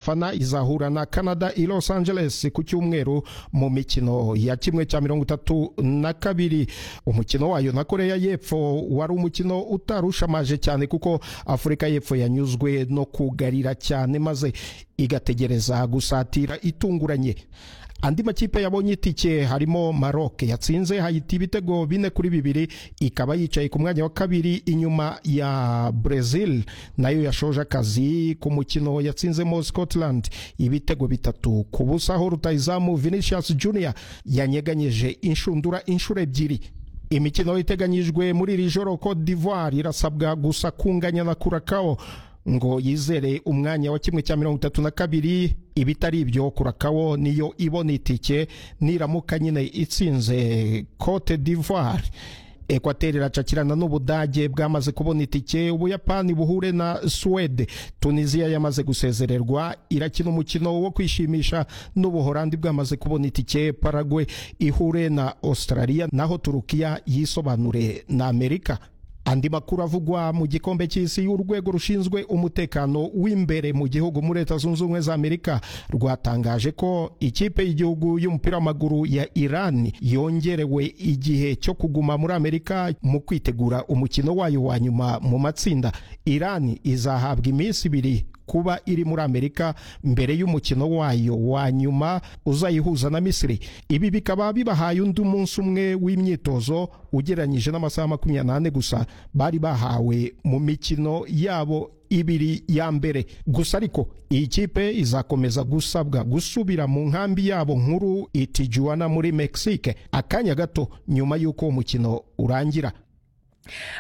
fana izahura na canada i los angeles ku cyumweru mu mikino ya kimwe cya mirongo itatu na kabiri umukino wayo na korea y'epfo wari umukino utarushamaje cyane kuko afurika y'epfo yanyuzwe no kugarira cyane maze igategereza gusatira itunguranye andi makipe yabonye itike harimo Maroc yatsinze Haiti ibitego bine kuri bibiri ikaba yicaye ku mwanya wa kabiri inyuma ya Brazil nayo yashoje akazi ku mukino yatsinzemo Scotland ibitego bitatu ku busa aho rutayizamu Vinicius Junior yanyeganyeje inshundura inshuro ebyiri imikino iteganyijwe muri iri joro Cote d'Ivoire irasabwa gusa kunganya na Curacao ngo yizere umwanya wa kimwe cya mirongo itatu na kabiri ibitari ibyo kurakawo niyo ibona itike niramuka nyine itsinze cote d'ivoire ekwateri iracakirana n'ubudage bwamaze kubona itike ubuyapani buhure na suwede tunisiya yamaze gusezererwa irakina umukino wo kwishimisha n'ubuhorandi bwamaze kubona itike paragwe ihure na australia naho turukiya yisobanure na amerika andi makuru avugwa mu gikombe cy'isi urwego rushinzwe umutekano w'imbere mu gihugu muri leta zunze ubumwe za amerika rwatangaje ko ikipe y'igihugu y'umupira w'amaguru ya iran yongerewe igihe cyo kuguma muri amerika mu kwitegura umukino wayo wa nyuma mu matsinda iran izahabwa iminsi ibiri kuba iri muri amerika mbere y'umukino wayo wa nyuma uzayihuza na misiri ibi bikaba bibahaye undi munsi umwe w'imyitozo ugereranyije n'amasaha makumyabiri n'ane gusa bari bahawe mu mikino yabo ibiri ya mbere gusa ariko iyi kipe izakomeza gusabwa gusubira mu nkambi yabo nkuru itijuwana muri mexique akanya gato nyuma y'uko umukino urangira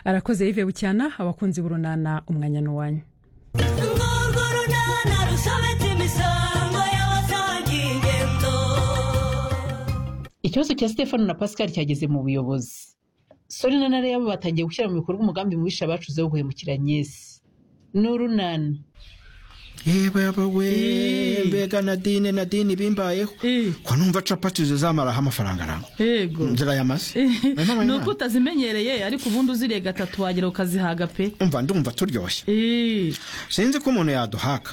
arakoze yive bucyana abakunzi b'urunana umwanya n'uwanyu ikibazo cya stefano na pascal cyageze mu buyobozi sori na nare yabo batangiye gushyira mu bikorwa umugambi mubisha bacuze wo guhemukira nyesi n'urunana yebaba we mbega nadine nadine bimbayeho ko numva capati zizamaraho amafaranga arangwa yego nzira yamaze ni uko utazimenyereye ariko ubundi uziriye gatatu wagera ukazihaga pe umva ndumva turyoshye sinzi ko umuntu yaduhaka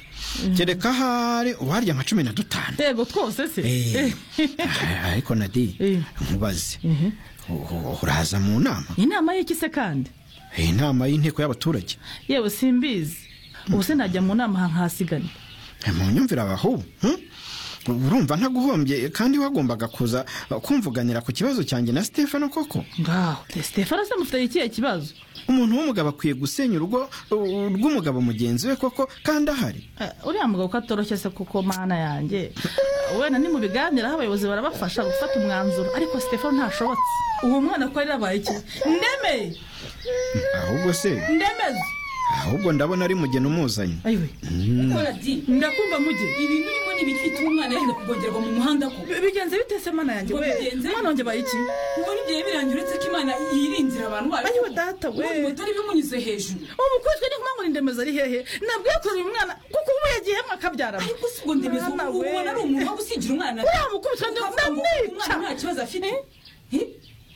kereka ahari uwarya nka cumi na dutanu yego twose se Eh, ariko nadine nkubaze uraza mu nama inama y'iki se kandi iyi nama y'inteko y'abaturage yewe simbizi ubu se najya mu nama aha nkahasigane Eh, mu nyumvire abahu hmm? urumva ntaguhombye kandi wagombaga kuza uh, kumvuganira ku kibazo cyanjye na stefano koko ngaho stefano se mufite ikihe kibazo umuntu w'umugabo akwiye gusenya urugo uh, rw'umugabo mugenzi we koko kandi ahari Eh, uriya mugabo ko atoroshye se kuko mana yanjye wenda ni mu biganiraho abayobozi barabafasha gufata umwanzuro ariko stefano ntashobotse uwo mwana ko yari yabaye iki ndemeye ahubwo se ndemeze ahubwo ndabona ari mugeni umuzanye ayiwe ndakumva muge ibintu urimo ni ibifite umwana yenda kugongerwa mu muhanda ko Bi- bigenze bite se mana yanjye Ngo we bigenze? mwana wanjye abaye iki muri igihe birangira uretse ko imana yirinzira abantu bayo ayiwe data we mutari bimunyuze hejuru umukutswe ni kumubura indemeza ari hehe nabwo yakoreye umwana kuko ubu yagiyemo akabyara ariko si ubwo ndemeza Mwana ubu we. ubona ari umuntu wo gusigira umwana Uriya mukubita undi Ukavuga ngo ndamwica. umwana nta kibazo afite Eh?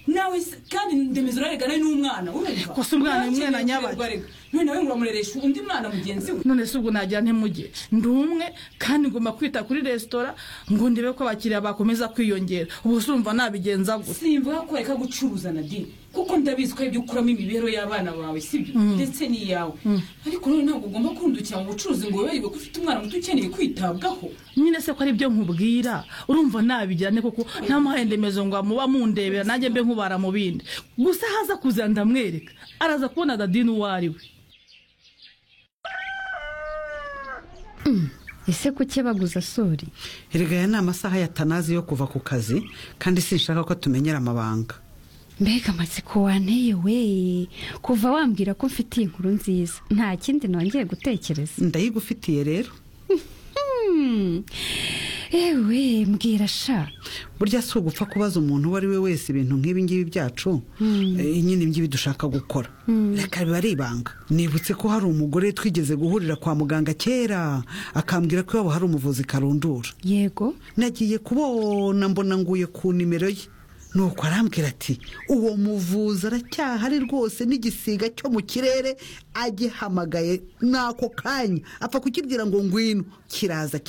nawe se- kandi ndemeza uraregana n'umwana urumva Gusa umwana ni umwana nyabagendwa. none nawe muramureresha undi mwana mugenzi we none se ubwo nagira ntimuge ndi umwe kandi ngomba kwita kuri resitora ngo ndebe ko abakiriya bakomeza kwiyongera ubu sumva nabigenza gute simvuga ko reka gucuruza nadine kuko ndabizi ko ibyo ukuramo imibereho y'abana bawe sibyo ndetse n'iyawe ariko rero ntabwo ugomba kurundukira mu bucuruzi ngo wibarirwe ko ufite umwana muto ukeneye kwitabwaho nyine se ko ari byo nkubwira urumva nabigira ne koko ntamuhaye ndemezo ngo amuba mundebera nanjye mbe nkubara mu bindi gusa haza kuza ndamwereka araza kubona dadini uwo ari we ese kuki baguza sori erega aya ni amasaha ya tanazi yo kuva ku kazi kandi sinshaka ko tumenyera amabanga mbega amatsiko wanteye we kuva wambwira ko mfite iyi nkuru nziza nta kindi nongeye gutekereza ndayigufitiye rero Hmm. ewe mbwira sha burya si ugupfa kubaza umuntu uwo ari we wese ibintu nk'ibi ngibi byacu eh, nyine ngibi dushaka gukora reka biba ari ibanga nibutse ko hari umugore twigeze guhurira kwa muganga kera akambwira ko iwabo hari umuvuzi karundura yego nagiye kubona mbona nguye ku nimero ye nuko arambwira ati uwo muvuzi aracyahari rwose n'igisiga cyo mu kirere agihamagaye n'ako kanya apfa kukibwira ngo ngwino kiraza